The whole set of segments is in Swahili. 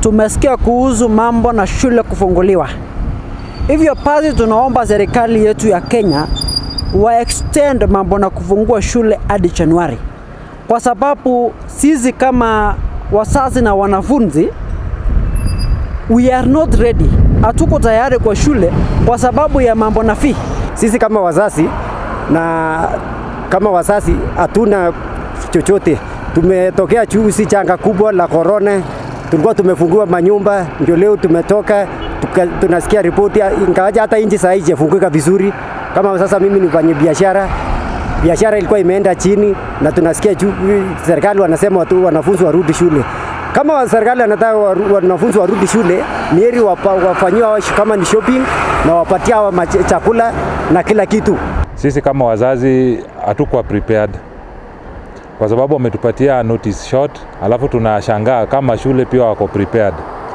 tumesikia kuhusu mambo na shule kufunguliwa. Hivyo basi tunaomba serikali yetu ya Kenya wa extend mambo na kufungua shule hadi Januari, kwa sababu sisi kama wazazi na wanafunzi we are not ready, hatuko tayari kwa shule kwa sababu ya mambo na fee. Sisi kama wazazi na kama wazazi hatuna chochote. Tumetokea juzi janga kubwa la korona, tulikuwa tumefungua manyumba, ndio leo tumetoka tuka, tunasikia ripoti, ingawaje hata nchi saa hii haijafunguka vizuri. Kama sasa mimi ni mfanya biashara, biashara ilikuwa imeenda chini, na tunasikia juu serikali wanasema watu wanafunzi warudi shule. Kama serikali anataka wanafunzi warudi shule, ni heri wafanyiwa kama ni shopping na wapatia hawa chakula na kila kitu. Sisi kama wazazi hatukuwa prepared kwa sababu wametupatia notice short, alafu tunashangaa kama shule pia wako prepared.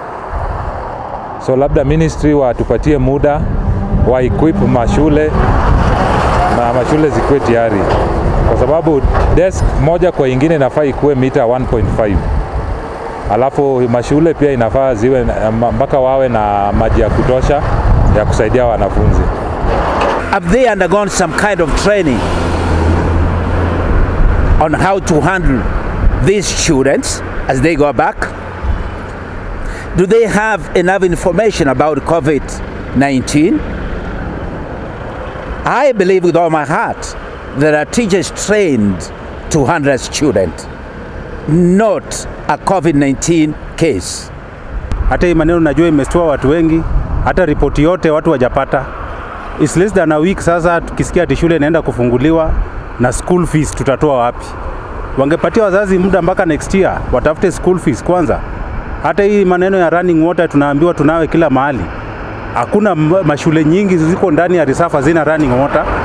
So labda ministry watupatie muda wa equip mashule na mashule zikuwe tayari, kwa sababu desk moja kwa ingine inafaa ikuwe mita 1.5 alafu mashule pia inafaa ziwe mpaka wawe na maji ya kutosha ya kusaidia wanafunzi. Have they undergone some kind of training on how to handle these students as they go back? Do they have enough information about COVID 19? I believe with all my heart there are teachers trained to handle students, not a COVID 19 case. Hata hii maneno najua imestua watu wengi, hata ripoti yote watu wajapata. It's less than a week sasa, tukisikia ati shule inaenda kufunguliwa na school fees tutatoa wapi? Wangepatia wazazi muda mpaka next year watafute school fees kwanza. Hata hii maneno ya running water tunaambiwa tunawe kila mahali, hakuna mashule nyingi ziko ndani ya risafa zina running water.